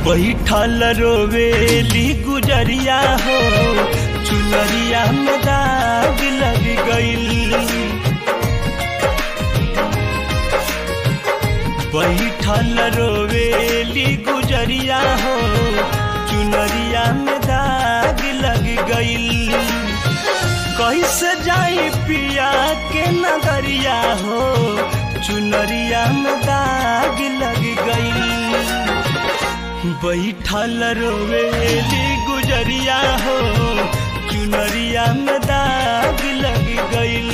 बैठल रोवेली गुजरिया हो चुनरिया में दाग लग गईल बैठल रोवेली गुजरिया हो चुनरिया में दाग लग गईल कैसे जाई पिया के नगरिया हो चुनरिया में दाग लग गईल बैठल रोवेली गुजरिया हो चुनरिया में दाग लग गईल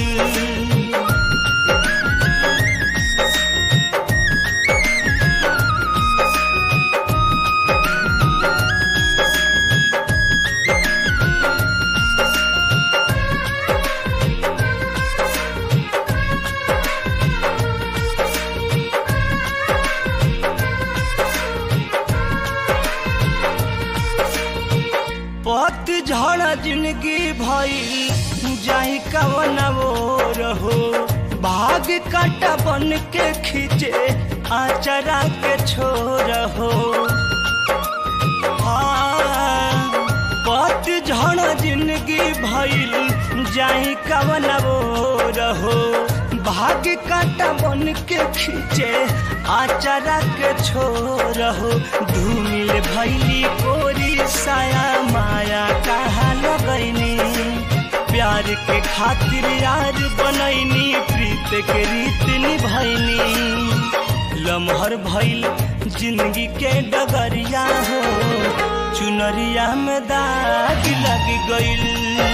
पत झड़ जिंदगी भइल जाई कवन वो रहो भाग काटा बन के खींचे आचरा के छोर हो पत झड़ जिंदगी भइल जाई कवन वो रहो भाग काटा बन के खींचे आचरा के छोर हो धूमिल भैली कोरी साया माया कहा लगैनी प्यार के खातिर यार बनैनी प्रीत के रीत निभैनी लमहर भइल जिंदगी के डगरिया हो चुनरिया में दाग लग गईल